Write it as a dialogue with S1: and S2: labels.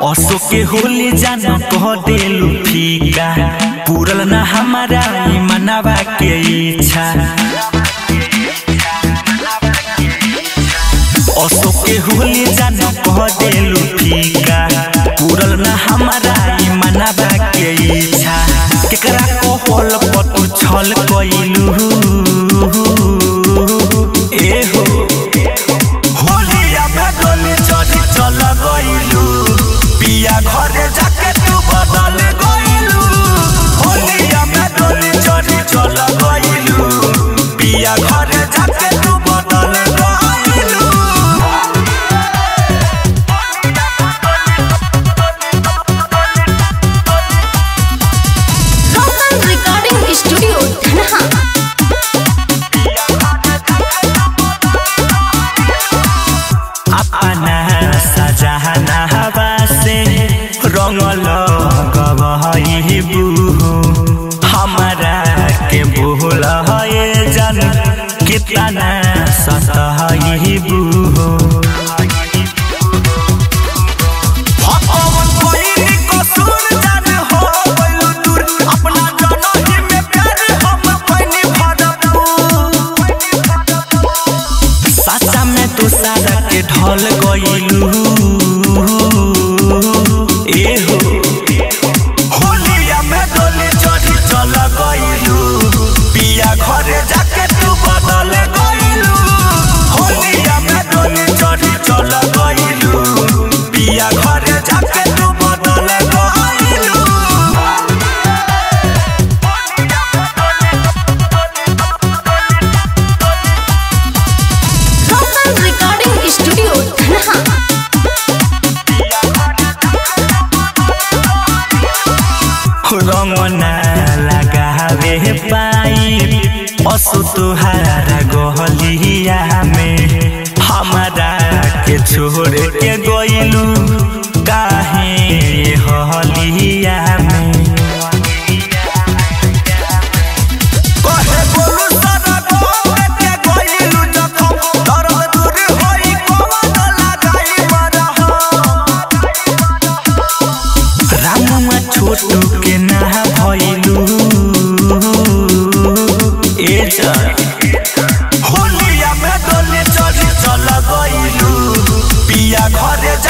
S1: असो के होली जानो कह देलू फीका पूरल ना हमारा ई मनावा के इच्छा असो के होली जानो कह देलू फीका पूरल ना हमारा ई मनावा के इच्छा केकरा कहल पतु छल कइलू ए हो होलिया में डोली चढ़ी चल गइलू पिया घरे जाके तू बदल गइलू होलिया में डोली चढ़ी चल गइलू पिया घरे जाके तू बदल गइलू
S2: Local Recording Studio, Dhanha.
S1: अपना सजहना हवा से रंगल गबहबू हमारा के भूल है जन कितना सतहबू भगवान कोई कसूर जान हो गइलू दूर अपना जनही में प्यार हम कोई भरपूर साचा में तू सारा के ढल गइलू ए हो होलिया में डोली चढ़ी चल गइलू पिया घरे जाके तू बदल गइलू होलिया में डोली चढ़ी चल गइलू पिया घरे जाके तू बदल गइलू
S2: Local Recording Studio, Dhanha.
S1: रंगना लगावे पाई असु तुहारा गहलिया में हमारा के छोड़ के गइलू काहे हलिया में कहे बोलू सारा गोरे के गइलू जखम दर्द दूर होई कवन लगाई मरहम रामुआ छोटू के ना भइलू ए जान होलिया में डोली चढ़ी चल गइलू पिया घरे